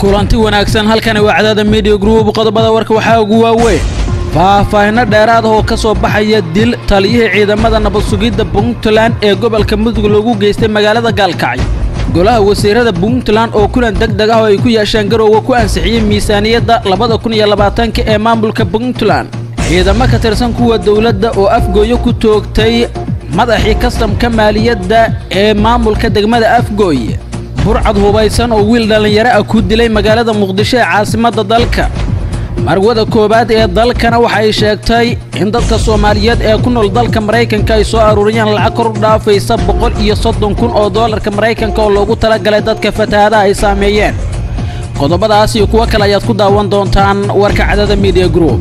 kulanti wanaagsan halkani waa cadaada media group qodobada warka waxaa ugu waaweyn faahfaahinno dheeraad ah oo ka soo baxaya dil taliyihii ciidamada nabad sugidda puntland ee gobolka mudug lagu geystay magaalada gaalkacyo golaha wasiirada puntland oo kulan deg deg ah oo ay ku yeesheen garowga ku ansixiyey miisaaniyadda labada kun iyo labaatanka ee maamulka puntland ciidamo ka tirsan kuwa dowladda oo afgooyo ku toogtay madaxii kastamka maaliyadda ee maamulka degmada afgooye burcad hubaysan oo wiil dhallinyaro ah ku dilay magaalada muqdisho ee caasimadda dalka marwada koowaad ee dalkana waxay sheegtay in dadka soomaaliyeed ee ku nool dalka maraykanka ay soo aruuriyeen lacag kor u dhaafaysa boqol iyo soddon kun oo doolarka maraykanka oo loogu talagalay dadka fatahaadaha ay saameeyeen qodobadaas iyo kuwo kale ayaad ku daawan doontaan warka cadada media group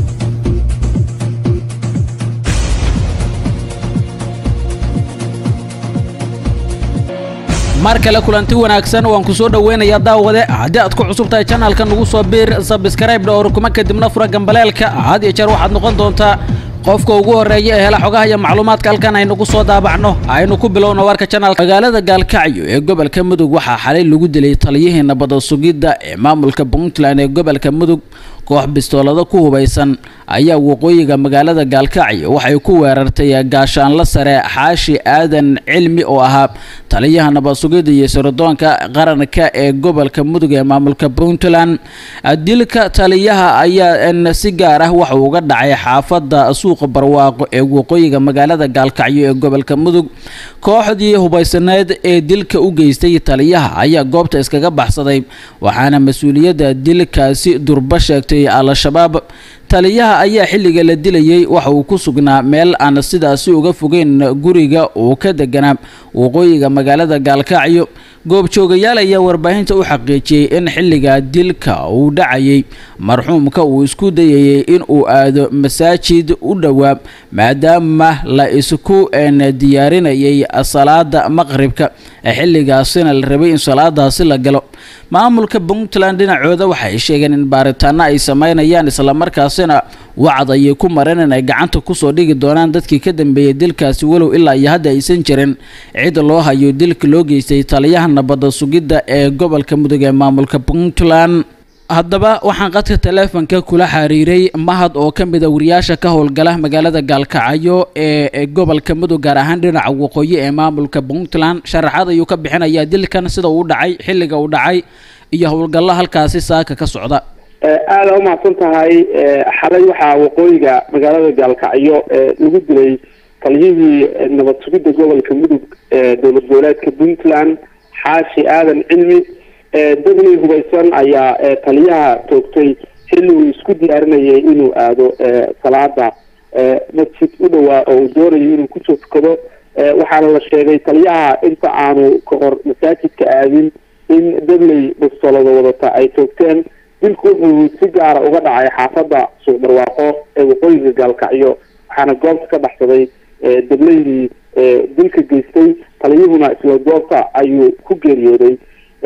mar kale kulanti wanaagsan waan ku soo dhoweynayaa daawade haddii aad ku cusub tahay janalka nagu soo biir sabskrayb dhowr kuma kadibna fura gambaleelka had iyo jeer waxaad noqon doontaa qofka ugu horreeya ee hela xogaha iyo macluumaadka halkan aynugu soo daabacno aynu ku bilowno warka janalka magaalada gaalkacyo ee gobolka mudug waxaa xalay lagu dilay taliyihii nabada sugidda ee maamulka puntland ee gobolka mudug koox bistoolado ku hubaysan ayaa waqooyiga magaalada gaalkacyo waxay ku weerartay gaashaanla sare xaashi aadan cilmi oo ahaa taliyaha nabad sugidda iyo sirdoonka qaranka ee gobolka mudug ee maamulka puntland dilka taliyaha ayaa si gaar ah waxa uga dhacay xaafada suuqa barwaaqo ee waqooyiga magaalada gaalkacyo ee gobolka mudug kooxdii hubaysaneed ee dilka u geystay taliyaha ayaa goobta iskaga baxsaday waxaana mas-uuliyadda dilkaasi durba sheegtay al-shabaab taliyaha ayaa xilliga la dilayay waxa uu ku sugnaa meel aan sidaasi uga fogeyn guriga uu ka deganaa waqooyiga magaalada gaalkacyo goobjoogayaal ayaa warbaahinta u xaqiijiyey in xilliga dilka uu dhacayay marxuumka uu isku dayayay in uu aado masaajid u dhowaa maadaama la isku diyaarinayay salaada maqribka xilligaasina la rabay in salaadaasi la galo maamulka puntland dhinacooda waxay sheegeen in baaritaano ay sameynayaan islamarkaasina wacd ayay ku mareen in ay gacanta kusoo dhigi doonaan dadkii ka dambeeyay dilkaasi walow ilaa iyo hadda aysan jirin cid loo hayo dilka loo geystay taliyaha nabada sugidda ee gobolka mudug ee maamulka puntland haddaba waxaan qadka taleefonka kula xiriiray mahad oo ka mid a wariyaasha ka howlgala magaalada gaalkacyo ee gobolka mudug gaar ahaan dhinaca waqooyi ee maamulka puntland sharaxaad ayuu ka bixinayaa dilkan sida uu dhacay xilliga uu dhacay iyo howlgallo halkaasi saaka ka socda aada umahadsan tahay xalay waxaa waqooyiga magaalada gaalkacyo lagu dilay taliyihii nabad sugidda gobolka mudug ee dowlad goboleedka puntland xaashi aadan cilmi dabley hubaysan ayaa taliyaha toogtay xilli uu isku diyaarinayay inuu aado salaada masjid u dhowaa oo uu doonayo inuu kusoo tukado waxaana la sheegay taliyaha inta aanu ka hor masaajidka aadin in dabley bustolada wadata ay toogteen dilku wuxuu si gaara uga dhacay xaafada suuq barwaaqo ee waqooyiga gaalkacyo waxaana goobta ka baxsaday dableydii dilka geystay taliyuhuna isla goobta ayuu ku geeriyooday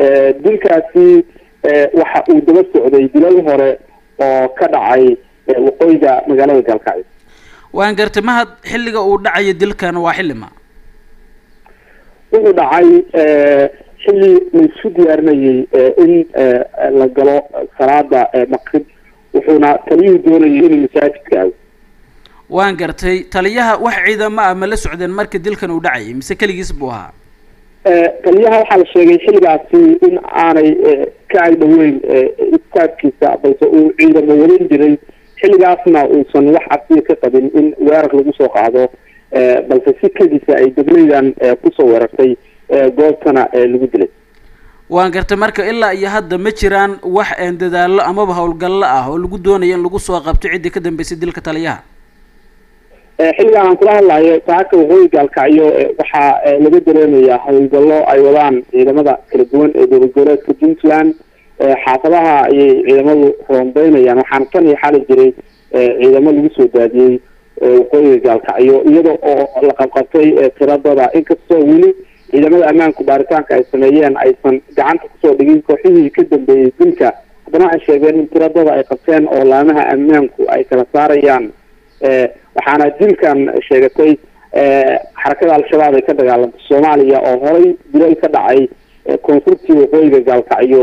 dilkaasi waxa uu daba socday dilal hore oo ka dhacay waqooyiga magaalada gaalkacyo waan gartay mahad xilliga uu dhacayo dilkan waa xillima wuxuu dhacay xilli laisku diyaarinayay in la galo salaada maqrib wuxuuna taliyuhu doonayay inuu masaajidka aado waan gartay taliyaha wax ciidamo ah ma la socdeen marka dilkan uu dhacayay mise keligiis buu ahaa taliyaha waxaa la sheegay xilligaasi in aanay ka agdhoweyn istaafkiisa balse uu ciidamo wadan jiray xilligaasna uusan wax cabsiya ka qabin in weerar lagu soo qaado balse si kedisa ay dableydan kusoo weerartay goobtana lagu dilay waan gartay marka ilaa iyo hadda ma jiraan wax dadaallo amaba howlgallo ah oo lagu doonayo in lagu soo qabto ciddii ka dambeysay dilka taliyaha xilligan aan kula hadlayo saaka waqooyi gaalkacyo waxaa laga dareemayaa howlgallo ay wadaan ciidamada kala duwan ee dowlad goboleedka puntland xaafadaha ayay ciidamadu roonbeynayaan waxaana tan iyo xali jiray ciidamo lagu soo daadiyey waqooyiga gaalkacyo iyada oo la qabqabtay tiradada inkastoo weli ciidamada ammaanku baaritaanka ay sameeyeen aysan gacanta kusoo dhigin kooxihii ka dambeeyey dilka haddana waxay sheegeen in tiradada ay qabteen oo laamaha ammaanku ay kala saarayaan waxaana dilkan sheegatay xarakada al-shabaab ay ka dagaalantay soomaaliya oo horay dilal ka dhacay koonfurtii waqooyiga gaalkacyo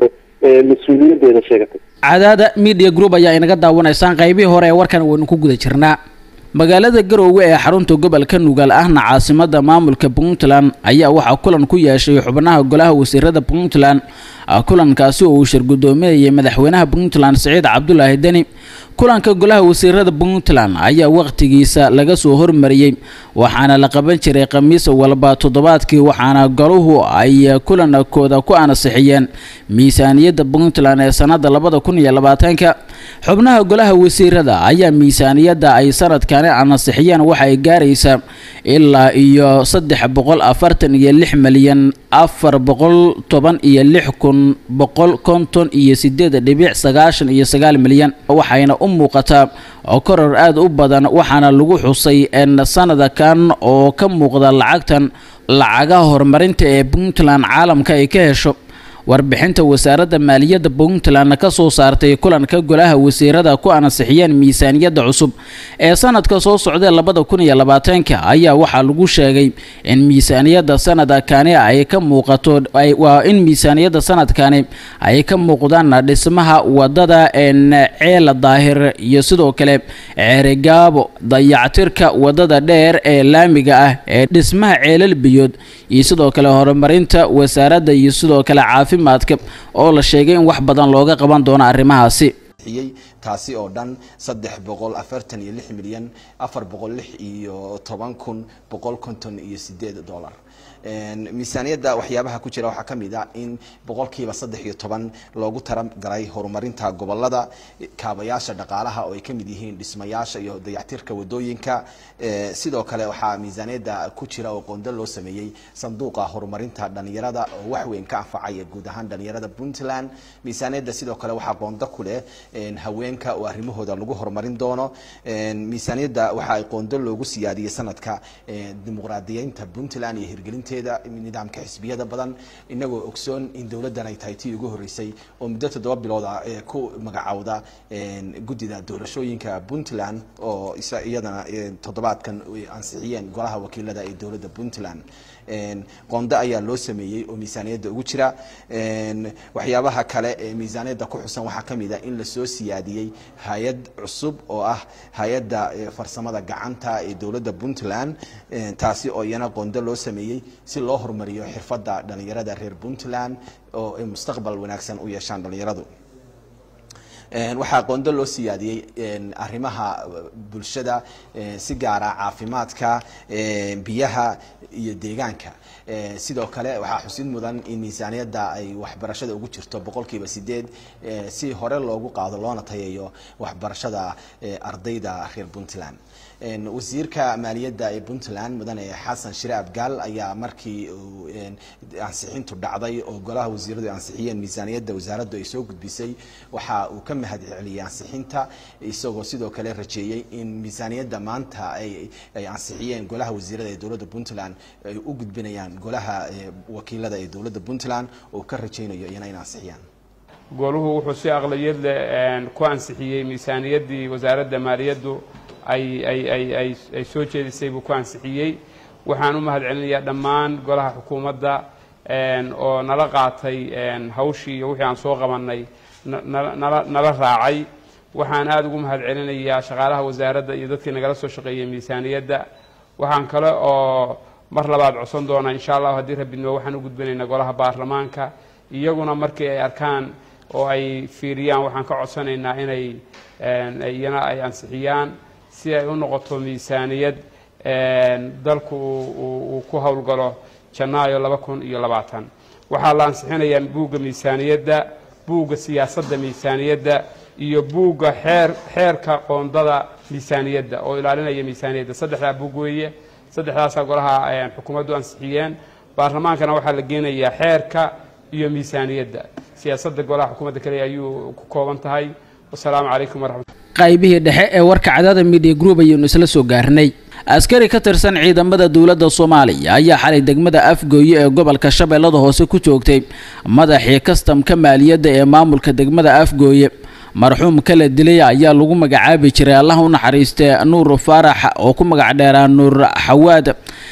mas-uuliyadeeda sheegatay cadaada media group ayaa inaga daawanaysaan qaybihii hore ee warkan waynu ku guda jirnaa magaalada garoowe ee xarunta gobolka nugaal ahna caasimada maamulka puntland ayaa waxaa kulan ku yeeshay xubnaha golaha wasiirada puntland kulankaasi oo uu shirgudoominayay madaxweynaha puntland siciid cabdulaahi deni kulanka golaha wasiirada puntland ayaa waqtigiisa laga soo hormariyey waxaana la qaban jiray khamiis walba toddobaadkii waxaana goluhu ay kulankooda ku ansixiyeen miisaaniyadda puntland ee sanada labada kun iyo labaatanka xubnaha golaha wasiirada ayaa miisaaniyadda ay sanadkani ansixiyeen waxa ay gaaraysaa ilaa iyo saddex boqol afartan iyo lix milyan afar boqol toban iyo lix kun boqol konton iyo sideed dhibic sagaashan iyo sagaal milyan waxayna u muuqataa koror aada u badan waxaana lagu xusay sanadakan oo ka muuqda lacagtan lacagaha horumarinta ee puntland caalamka ay ka hesho warbixinta wasaaradda maaliyadda puntland ka soo saartay kulanka golaha wasiirada ku ansixiyeen miisaaniyadda cusub ee sanadka soo socdee labada kun iyo labaatanka ayaa waxaa lagu sheegay in miisaaniyadda sanadkani ay ka muuqato waa in miisaaniyadda sanadkani ay ka muuqdaan dhismaha wadada ceela daahir iyo sidoo kale ceerigaabo dayactirka wadada dheer ee laamiga ah ee dhismaha ceelal biyood iyo sidoo kale horumarinta wasaaradda iyo sidoo kale caafimaadka oo la sheegay in wax badan looga qaban doono arrimahaasi taasi oo dhan saddex boqol afartan iyo lix milyan afar boqol lix iyo toban kun boqol konton iyo sideed dollar miisaaniyadda waxyaabaha ku jira waxaa ka mid a in boqolkiiba saddex iyo toban loogu talagalay horumarinta gobolada kaabayaasha dhaqaalaha oo ay ka mid yihiin dhismayaasha iyo dayactirka wadooyinka sidoo kale waxaa miisaaniyadda ku jira oo qondo loo sameeyey sanduuqa horumarinta dhalinyarada oo wax weyn ka anfacaya guud ahaan dhalinyarada puntland miisaaniyadda sidoo kale waxaa qondo ku leh haweenka oo arrimahooda lagu horumarin doono miisaaniyadda waxa ay qondo loogu siyaadiyey sanadka dimuqraadiyeynta puntland iyo hirgelinteeda nidaamka xisbiyada badan inagoo ogsoon in dowladdan ay tahay tii ugu horreysay oo muddo toddoba bilooda ku magacowda guddida doorashooyinka puntland oo iyadana toddobaadkan ansixiyeen golaha wakiilada ee dowladda puntland qondo ayaa loo sameeyey oo miisaaniyadda ugu jira waxyaabaha kale ee miisaaniyadda ku xusan waxaa ka mid a in lasoo siyaadiyey hay-ad cusub oo ah hay-adda farsamada gacanta ee dowladda puntland taasi oo iyana qondo loo sameeyey si loo horumariyo xirfadda dhalinyarada reer puntland oo ay mustaqbal wanaagsan u yeeshaan dhalinyaradu waxaa qondo loo siyaadiyey arrimaha bulshada si gaara caafimaadka biyaha iyo deegaanka sidoo kale waxaa xusid mudan in miisaaniyadda ay waxbarashada ugu jirto boqolkiiba sideed si hore loogu qaado loona tayeeyo waxbarashada ardayda reer puntland wasiirka maaliyadda ee puntland mudane xasan shire abgaal ayaa markii uu ansixintu dhacday oo golaha wasiiradu ay ansixiyeen miisaaniyadda wasaaraddu ay soo gudbisay waxa uu ka mahad celiyey ansixinta isagoo sidoo kale rajeeyey in miisaaniyadda maanta ay ay ansixiyeen golaha wasiirada ee dowladda puntland ay u gudbinayaan golaha wakiilada ee dowladda puntland oo ka rajeynayo iyana in ansixiyaan goluhu wuxuu si aqliyad leh ku ansixiyey miisaaniyaddii wasaaradda maaliyaddu ay ay ay ay ay soo jeedisay buu ku ansixiyey waxaan u mahad celinayaa dhammaan golaha xukuumadda oo nala qaatay hawshii iyo wixii aan soo qabannay nala nala raacay waxaan aada ugu mahad celinayaa shaqaalaha wasaaradda iyo dadkii nagala soo shaqeeyey miisaaniyadda waxaan kale oo mar labaad codsan doonaa insha allahu haddii rabidnimo waxaan u gudbinaynaa golaha baarlamaanka iyaguna markii ay arkaan oo ay fiiriyaan waxaan ka codsanaynaa inay iyana ay ansixiyaan si ay u noqoto miisaaniyad dalku uu ku howlgalo janaayo laba kun iyo labaatan waxaa la ansixinayaa buugga miisaaniyadda buugga siyaasadda miisaaniyadda iyo buugga xeer xeerka qoondada miisaaniyadda oo ilaalinaya miisaaniyadda saddexdaa buug weeye saddexdaasaa golaha xukuumaddu ansixiyeen baarlamaankana waxaa la geenayaa xeerka iyo miisaaniyadda siyaasadda golaha xukuumadda kale ayuu ku kooban tahay wasalaamu calaykum waraxmat qaybihii dhexe ee warka cadaada media group ayaynu isla soo gaarnay askari ka tirsan ciidamada dowladda soomaaliya ayaa xalay degmada afgooye ee gobolka shabeellada hoose ku joogtay madaxii kastamka maaliyadda ee maamulka degmada afgooye marxuum kala dilay ayaa lagu magacaabi jiray allah u naxariistee nuur faarax oo ku magac dheeraa nuur xawaad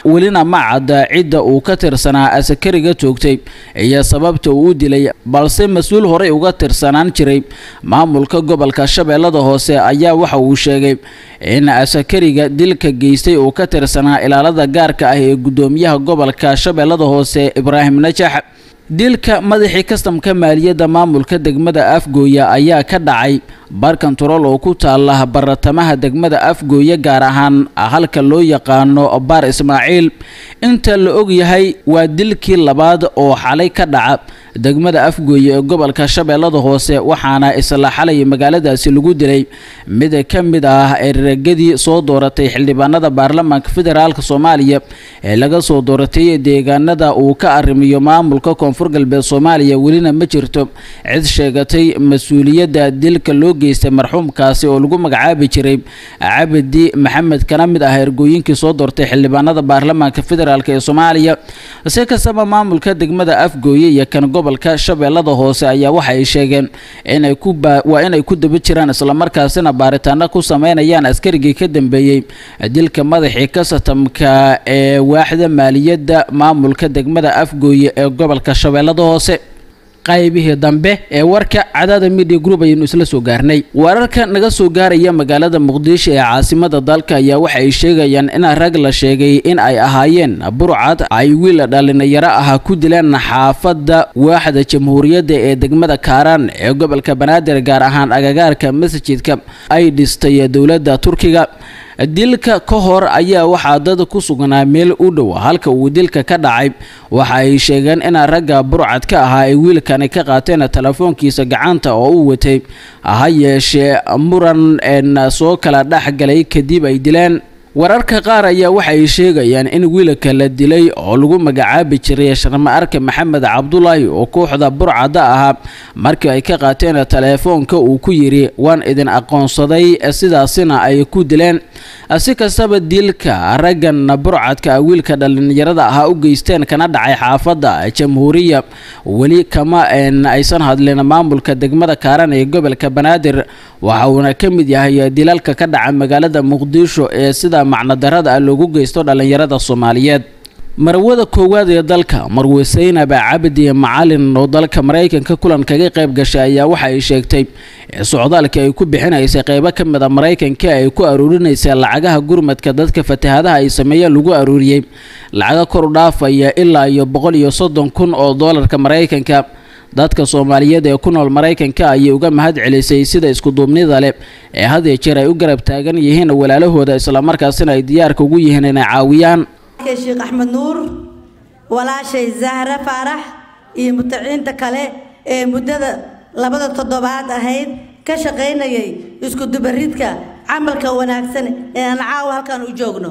welina ma cadda cidda uu ka tirsanaa asakariga toogtay iyo sababta uu u dilay balse mas-uul horey uga tirsanaan jiray maamulka gobolka shabeellada hoose ayaa waxa uu sheegay in asakariga dilka geystay uu ka tirsanaa ilaalada gaarka ah ee guddoomiyaha gobolka shabeellada hoose ibraahim najax dilka madaxii kastamka maaliyadda maamulka degmada afgooya ayaa ka dhacay bar kontarool oo ku taala baratamaha degmada afgooye gaar ahaan halka loo yaqaano baar ismaaciil inta la og yahay waa dilkii labaad oo xalay ka dhaca degmada afgooye ee gobolka shabeellada hoose waxaana isla xalay magaaladaasi lagu dilay mid ka mid ah eregadii soo dooratay xildhibaanada baarlamaanka federaalk soomaaliya ee laga soo dooratay deegaanada uu ka arrimiyo maamulka koonfur galbeed soomaaliya welina ma jirto cid sheegatay mas-uuliyadda dilka loo geystay marxuumkaasi oo lagu magacaabi jiray cabdi maxamed kana mid ah ergooyinkii soo doortay xildhibaanada baarlamaanka federaalk ee soomaaliya si kastaba maamulka degmada afgooye iyo kan gobolka shabeellada hoose ayaa waxa ay sheegeen inay ku waa inay ku daba jiraan islamarkaasina baaritaano ku sameynayaan askarigii ka dambeeyey dilka madaxii kasatamka ee waaxda maaliyadda maamulka degmada afgooye ee gobolka shabeellada hoose qaybihii dambe ee warka cadaada media group ayaynu isla soo gaarnay wararka naga soo gaaraya magaalada muqdisho ee caasimada dalka ayaa waxa ay sheegayaan in rag la sheegay in ay ahaayeen burcad ay wiil dhalinyaro ah ku dileen xaafadda waaxda jamhuuriyadda ee degmada kaaraan ee gobolka banaadir gaar ahaan agagaarka masjidka ay dhistay dowladda turkiga dilka ka hor ayaa waxaa dad ku sugnaa meel u dhow halka uu dilka ka dhacay waxa ay sheegeen in ragga burcad ka ahaa ay wiilkani ka qaateen telefoonkiisa gacanta oo u watay ha yeeshee muran soo kala dhex galay kadib ay dileen wararka qaar ayaa waxa ay sheegayaan in wiilka la dilay oo lagu magacaabi jiray sharma arke maxamed cabdulaahi oo kooxda burcadda ahaa markii ay ka qaateen teleefoonka uu ku yidhi waan idin aqoonsaday sidaasina ay ku dileen si kastaba dilka raggan burcadka wiilka dhalinyarada ahaa u geysteen kana dhacay xaafadda jamhuuriya weli kama aysan hadlin maamulka degmada kaaran ee gobolka banaadir waxa uuna ka mid yahay dilalka ka dhaca magaalada muqdisho ee sida macnodarada ah loogu geysto dhallinyarada soomaaliyeed marwada koowaad ee dalka marwe saynab cabdi macalin oo dalka maraykanka kulan kaga qayb gashay ayaa waxa ay sheegtay socdaalka ay ku bixinaysay qeybo ka mid a maraykanka ay ku aruurinaysay lacagaha gurmadka dadka fatahaadaha ay sameeyeen lagu aruuriyey lacaga kor u dhaafaya ilaa iyo boqol iyo soddon kun oo doolarka maraykanka dadka soomaaliyeed ee ku nool maraykanka ayay uga mahad celisay sida iskuduubnida leh ee had iyo jeer ay u garab taagan yihiin walaalahooda islamarkaasina ay diyaarka ugu yihiin inay caawiyaan sheekh axmed nuur walaashay zahra faarax iyo mutaciinta kale ee muddada labada toddobaad ahayd ka shaqaynayay isku dubaridka camalka wanaagsan ee aan caawa halkan u joogno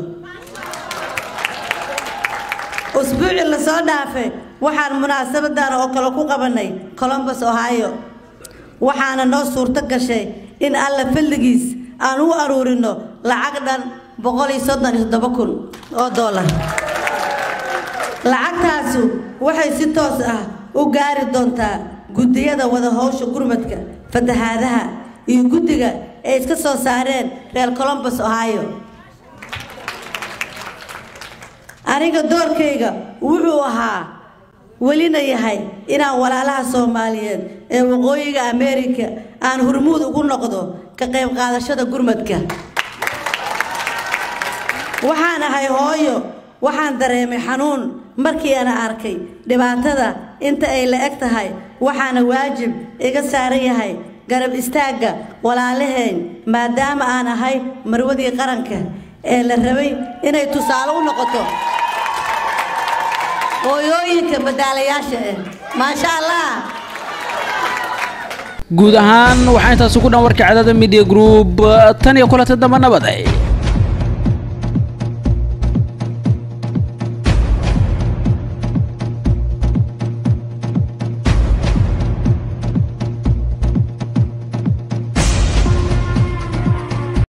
usbuucii lasoo dhaafay waxaan munaasabadan oo kale ku qabanay colombus ohio waxaana noo suurto gashay in alla falligiis aan u aruurino lacag dhan boqol iyo soddon iyo toddoba kun oo dollar lacagtaasu waxay si toos ah u gaari doontaa guddiyada wada howsha gurmadka fatahaadaha iyo guddiga ay iska soo saareen reer colombus ohio aniga doorkayga wuxuu ahaa welina yahay inaan walaalaha soomaaliyeed ee waqooyiga amerika aan hurmuud ugu noqdo ka qayb qaadashada gurmadka waxaan ahay hooyo waxaan dareemay xanuun markii ana arkay dhibaatada inta ay la eg tahay waxaana waajib iga saaran yahay garab istaagga walaalahayn maadaama aan ahay marwadii qaranka ee la rabay inay tusaale u noqoto hooyooyinka madaalayaasha ah maasha allah guud ahaan waxaa intaasi ku dhan warka cadaada media group tan iyo kulanta damba nabad